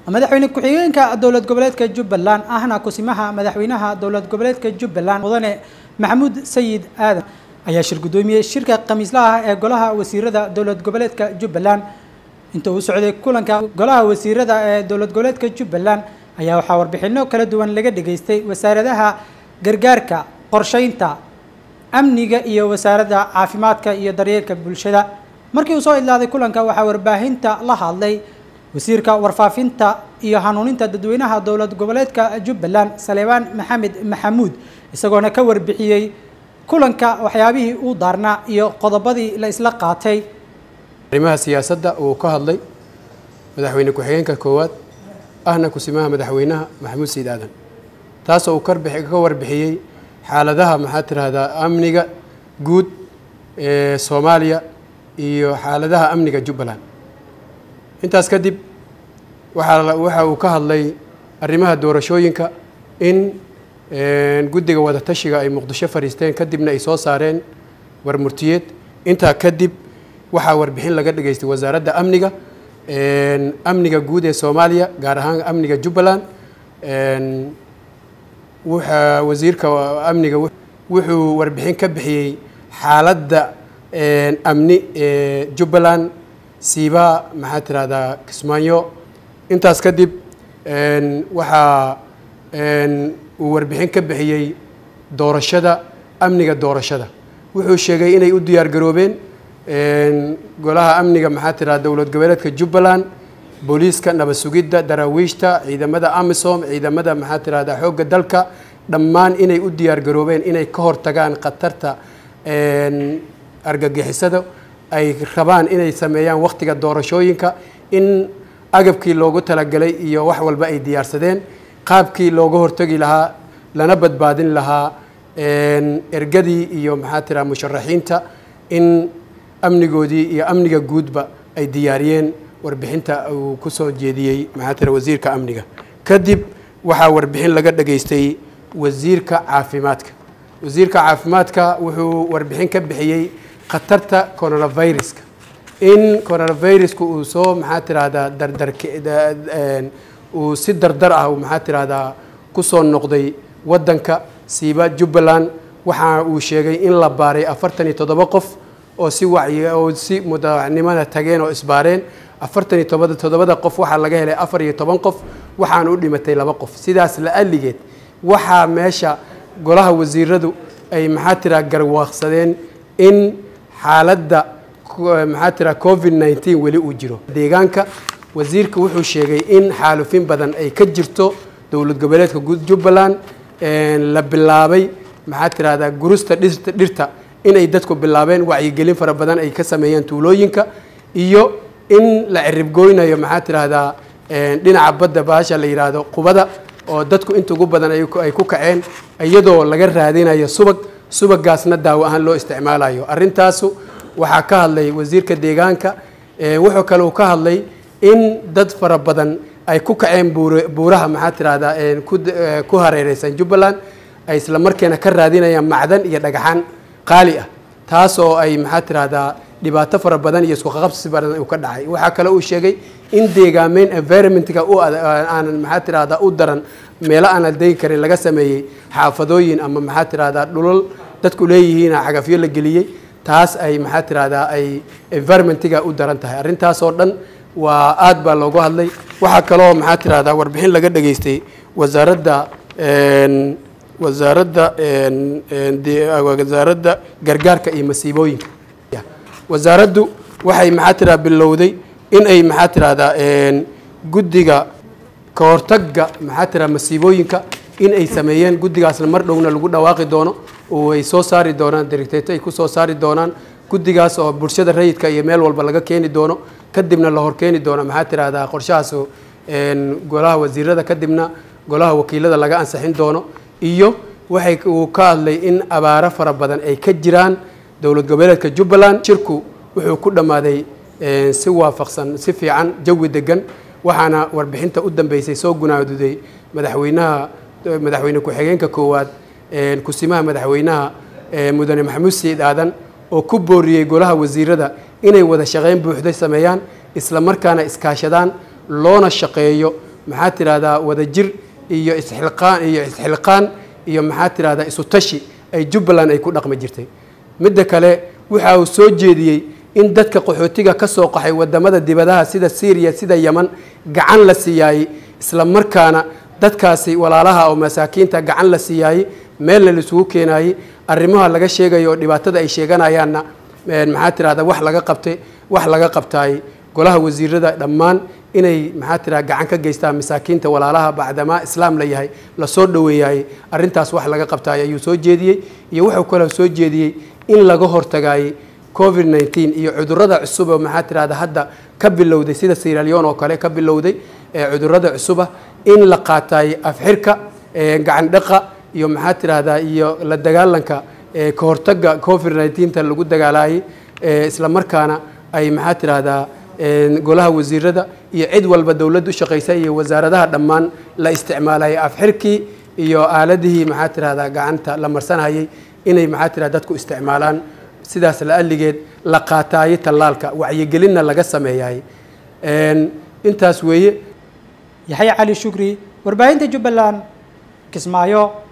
madaxweyne ku-xigeenka dowlad goboleedka jubbaland ahna kusimaha madaxweynaha dowlad goboleedka jubbaland mudane maxamuud sayid aadan ayaa shir guddoomiyey shirka khamiislaha ee golaha wasiirada dowlad goboleedka jubbaland inta uu socday kulanka golaha wasiirada ee dowlad goboleedka jubbaland ayaa waxaa warbixino kala duwan laga dhageystay wasaaradaha gargaarka qorsheynta amniga iyo wasaaradda caafimaadka iyo daryeelka bulshada markii uu soo idlaaday kulanka waxaa warbaahinta la hadlay wasiirka warfaafinta iyo hanuuninta dadweynaha dowlad goboleedka jubbaland saleebaan maxamed maxamuud isagoona ka warbixiyey kulanka waxyaabihii uu daarnaa iyo qodobadii la isla qaatay arrimaha siyaasadda uu ka hadlay madaxweyne ku-xigeenka koowaad ahna kusimaha madaxweynaha maxamuud sayid aadan taasoo uu ka warbixiyey xaaladaha maxaa tiraahdaa amniga guud ee soomaaliya iyo xaaladaha amniga jubbaland intaas kadib waxaa waxa uu ka hadlay arrimaha doorashooyinka in guddiga wadatashiga ay muqdisho fadhiisteen kadibna ay soo saareen warmurtiyeed intaa kadib waxaa warbixin laga dhageystay wasaaradda amniga amniga guud ee soomaaliya gaar ahaan amniga jubbaland wuxa wasiirka amniga wuxuu warbixin ka bixiyey xaaladda amni ee jubbaland siibaa maxaa tirahdaa kismaayo intaas kadib waxaa uu warbixin ka bixiyey doorashada amniga doorashada wuxuu sheegay inay u diyaar garoobeen golaha amniga maxaa tirahda dowlad goboleedka jubbaland booliiska nabad sugidda daraawiishta ciidamada amisom ciidamada maxaa tirahda xoogga dalka dhammaan inay u diyaar garoobeen inay ka hortagaan khatarta argagixisada ay rabaan inay sameeyaan wakhtiga doorashooyinka in agabkii loogu talagalay iyo wax walba ay diyaarsadeen qaabkii looga hortagi lahaa lana badbaadin lahaa ergadii iyo maxaa tiraha musharaxiinta in amnigoodii iyo amniga guudba ay diyaariyeen warbixinta uu ku soo jeediyey maxaa tira wasiirka amniga kadib waxaa warbixin laga dhageystay wasiirka caafimaadka wasiirka caafimaadka wuxuu warbixin ka bixiyey khatarta coronaviruska in coronaviruska uu soo maxaa tirahdaa dardar uu si dardar ah maxaa tirahdaa kusoo noqday waddanka siiba jubbaland waxa uu sheegay in la baaray afartan iyo toddoba qof oo si wacyi oo si mudacnimada tageen oo isbaareen afartan iyo toba toddobada qof waxaa laga helay afar iyo toban qof waxaana u dhimatay laba qof sidaas la aligeed waxaa meesha golaha wasiiradu ay maxaa tiraa garwaaqsadeen in xaaladda maxaa tiraa covid nneteen weli uu jiro deegaanka wasiirka wuxuu sheegay in xaalufin badan ay ka jirto dowlad goboleedka jubbaland la bilaabay maxaa tirahdaa gurusta dhirta dhirta inay dadku bilaabeen wacyigelin fara badan ay ka sameeyeen tuulooyinka iyo in la ciribgoynayo maxaa tirahdaa dhinaca badda baasha la yidhaahdo qubada oo dadku inta ugu badan ay ku kaceen iyadoo laga raadinayo subag subagaasna daawo ahaan loo isticmaalayo arrintaasu waxaa ka hadlay wasiirka deegaanka wuxuu kale uu ka hadlay in dad fara badan ay ku kaceen buuraha maxaa tirahdaa ku hareereysan jubbaland ay isla markeena ka raadinayaan macdan iyo dhagaxaan qaali ah taas oo ay maxaa tirahdaa dhibaato fara badan iyo iskuqaqabsi badan uu ka dhacay waxaa kale uu sheegay in deegaameyn environmentka aanan maxaa tirahdaa u daran meelo aanan degi karin laga sameeyey xaafadooyin ama maxaa tirahdaa dhulal dadku leeyihiin cagafyo la geliyey taas ay maxaa tirahdaa ay environmentga u daran tahay arrintaasoo dhan waa aad baa loogu hadlay waxaa kaloo maxaa tirahdaa warbixin laga dhageystay wasaaradda wasaaradda wasaaradda gargaarka iyo masiibooyinka wasaaraddu waxay maxaa tiraa bilowday in ay maxaa tirahdaa guddiga ka hortagga maxaa tiraa masiibooyinka in ay sameeyeen guddigaasna mar dhowna lagu dhawaaqi doono oo ay soo saari doonaan directeeto ay ku soo saari doonaan guddigaas oo bulshada rayidka iyo meel walba laga keeni doono kadibna la horkeeni doono maxaa tirahdaa qorshahaas golaha wasiirada kadibna golaha wakiilada laga ansixin doono iyo waxay uu ka hadlay in abaaro fara badan ay ka jiraan dowlad goboleedka jubbaland shirku wuxuu ku dhammaaday si waafaqsan si fiican jawi degan waxaana warbixinta u dambeysay soo gunaaduday madaxweynaha madaxweyne ku-xigeenka koowaad kusimaha madaxweynaha mudane maxamuud sayid aadan oo ku booriyey golaha wasiirada inay wada shaqayn buuxda sameeyaan isla markaana iskaashadaan loona shaqeeyo maxaa tidhahdaa wadajir iyo isxilqaan iyo isxilqaan iyo maxaa tidhahdaa isu tashi ay jubbaland ay ku dhaqmi jirtay midda kale waxa uu soo jeediyey in dadka qaxootiga ka soo qaxay wadamada dibadaha sida syriya sida yeman gacan la siiyaayey isla markaana dadkaasi walaalaha oo masaakiinta gacan la siiyaayey meelna laisugu keenaayey arrimaha laga sheegayo oo dhibaatada ay sheeganayaanna maxaa tidhahda wax laga qabtay wax laga qabtaay golaha wasiirada dhammaan inay maxaa tidhahda gacan ka geystaan masaakiinta walaalaha bacdamaa islaam la yahay lasoo dhoweeyaayey arrintaas wax laga qabtaay ayuu soo jeediyey iyo wuxuu kaloo soo jeediyey in laga hortagaayey covid nneteen iyo cudurrada cusub oo maxaa tidhahda hadda ka bilowday sida siralion oo kale ka bilowday ee cudurrada cusuba in la qaataay afxirka gacan dhaqa iyo maxaa tidhahdaa iyo la dagaalanka ka hortaga covid nneteenta lagu dagaalayay isla markaana ay maxaa tidhahdaa golaha wasiirada iyo cid walba dowladda u shaqaysa iyo wasaaradaha dhammaan la isticmaalayay afxirkii iyo aaladihii maxaa tidhahdaa gacanta la marsanayay inay maxaa tidhahda dadku isticmaalaan sidaas la aligeed la qaataayay tallaalka wacyigelinna laga sameeyay intaas weeye yaxya cali shukri warbaahinta jubbaland kismaayo